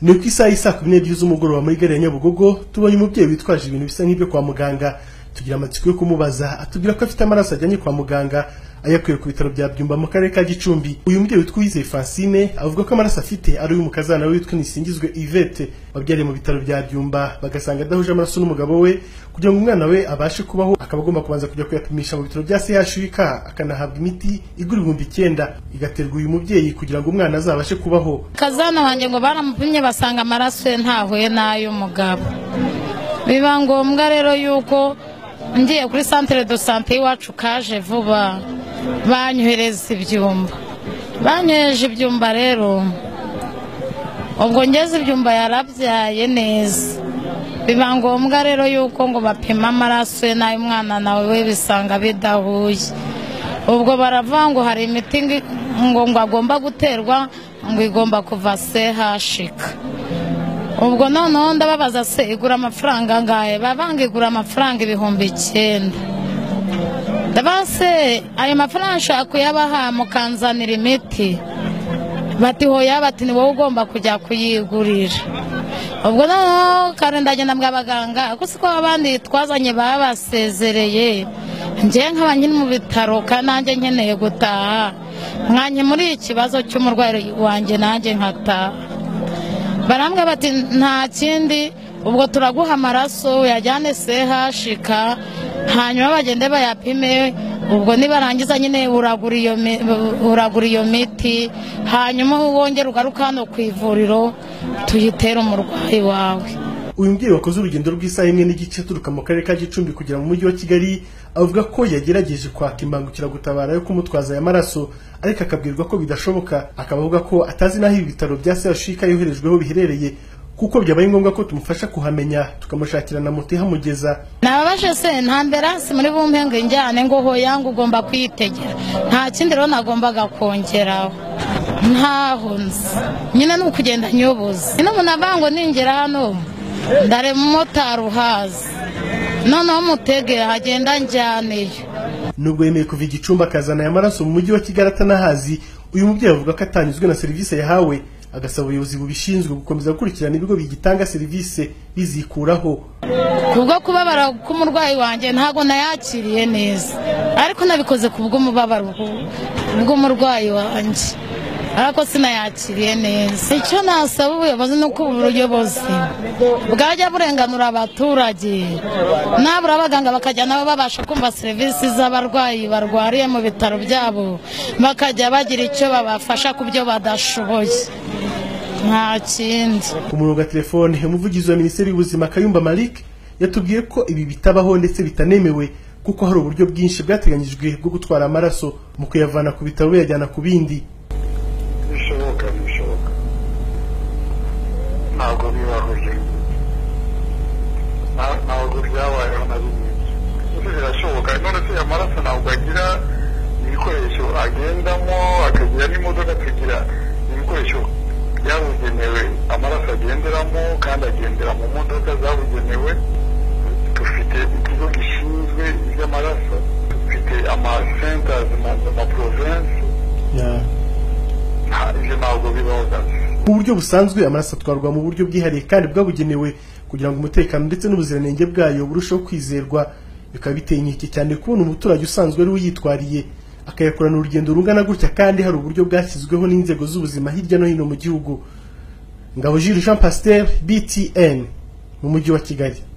ni ku isaha y'i saa kumi n'ebyiri z'umugoroba muri gare ya nyabugogo tubonye umubyeyi witwaje ibintu bisa nk'ibyo kwa muganga tugira amatsiko yo kumubaza atubwira ko afite amaraso ajyanye kwa muganga ayakuye ku bitaro bya byumba mu karere ka gicumbi uyu mubyeyi witwa uwizeye francine avuga ko amaraso afite ari uy'umukazana we witwa nisingizwe ivete wabyariye mu bitaro bya byumba bagasanga adahuje amaraso n'umugabo we kugira ngo umwana we abashe kubaho akaba agomba kubanza kujya kuyapimisha mu bitaro bya chuk akanahabwa imiti igura ibihumbi icyenda igaterwa uyu mubyeyi kugira ngo umwana azabashe kubaho kazana wanjye ngo baramupimye basanga amaraso ye ntahuye n'ay'umugabo biba ngombwa rero yuko ngiye kuri santire do sante y'iwacu kaje vuba banyohereza ibyumba banyoheje ibyumba rero ubwo ngeze ibyumba yarabyaye neza biba ngombwa rero yuko ngo bapima amaraso ye n'ay'umwana nawe we bisanga bidahuye ubwo baravuga ngo hari imiti ngo ngo agomba guterwa ngo igomba kuva sehashika ubwo noneho ndababaza se igura amafaranga angahe bavanga igura amafaranga ibihumbi icyenda ndabaza se ayo mafaranga nshaka kuyabaha mukanzanira imiti bati hoya bati ni wowe ugomba kujya kuyigurira ubwo noneho kare ndagenda mbwa abaganga kuko siko abandi twazanye baba basezereye ngewe nkaba nyine mu bitaro kandi nanjye nkeneye gutaha mwanye muri ikibazo cy'umurwayi wanjye nanjye nkataha barambwa bati nta kindi ubwo turaguha amaraso uyajyane sehashika hanyuma bagende bayapime ubwo nibarangiza nyine uragura iyo miti hanyuma wongera ugaruka hano ku ivuriro tuyitere umurwayi wawe uyu mubyeyi wakoze urugendo rw'isaha imwe n'igice aturuka mu karere ka gicumbi kugera mu mujyi wa kigali avuga ko yagerageje kwaka imbangukiragutabara yo kumutwaza aya maraso ariko akabwirwa ko bidashoboka akaba avuga ko atazi n'aho ibi bitaro bya sehashika yoherejweho biherereye kuko byabaye ngombwa ko tumufasha kuhamenya tukamushakira na moto ihamugeza nababashe se nta ambiransi muri bumpe ngo injyane ngo hoya ngo ugomba kuyitegera nta kindi rero nagombaga kongeraho ntaho nzi nyine ni ukugenda nyubuze nyine umuntu avuga ngo ningera hano ndare umumotari uhazi noneho umutegera hagenda njyaneyo nubwo yemeye kuva igicumbi akazana aya maraso mu mujyi wa kigali atanahazi uyu mubyeyi avuga ko atanyuzwe na serivisi yahawe agasaba ubuyobozi bubishinzwe gukomeza gukurikirana ibigo bigitanga serivisi bizikuraho kubwo kubabara k'umurwayi wanjye ntabwo nayakiriye neza ariko nabikoze ku bw'umubabaro bw'umurwayi wanjye ariko sinayakiriye neza icyo nasaba ubuyobozi ni uko ubuyobozi bwajya burenganura abaturage nabura abaganga bakajya nabo babasha kumva serivisi z'abarwayi barwariye mu bitaro byabo bakajya bagira icyo babafasha ku byo badashoboye nta kindi ku murongo wa telefone umuvugizi wa minisiteri y'ubuzima kayumba malik yatubwiye ko ibi bitabaho ndetse bitanemewe kuko hari uburyo bwinshi bwateganyijwe bwo gutwara amaraso mu kuyavana ku bitaro buyajyana ku bindi bishoboka bishoboka ntabwo bibaho ntabwo byabayeho na rimwe ibyo birashoboka none se amaraso ntabwo agira ibikoresho agendamo akagira n'imodoka akagira ibikoresho byabugenewe amaraso agenderamo kandi agendera mu modoka zabugenewe dufite ikigo gishinzwe iby'amaraso dufite amasentazi mu maporovensi mu buryo busanzwe amaraso atwarwa mu buryo bwihariye kandi bwabugenewe kugira ngo umutekano ndetse n'ubuziranenge bwayo burusheho kwizerwa bikaba biteye inkeke cyane kubona umuturage usanzwe ari uyitwariye akayakorana urugendo rungana gutya kandi hari uburyo bwashyizweho n'inzego z'ubuzima hirya no hino mu gihugu ngabo Jules Jean Pasteur BTN mu mujyi wa Kigali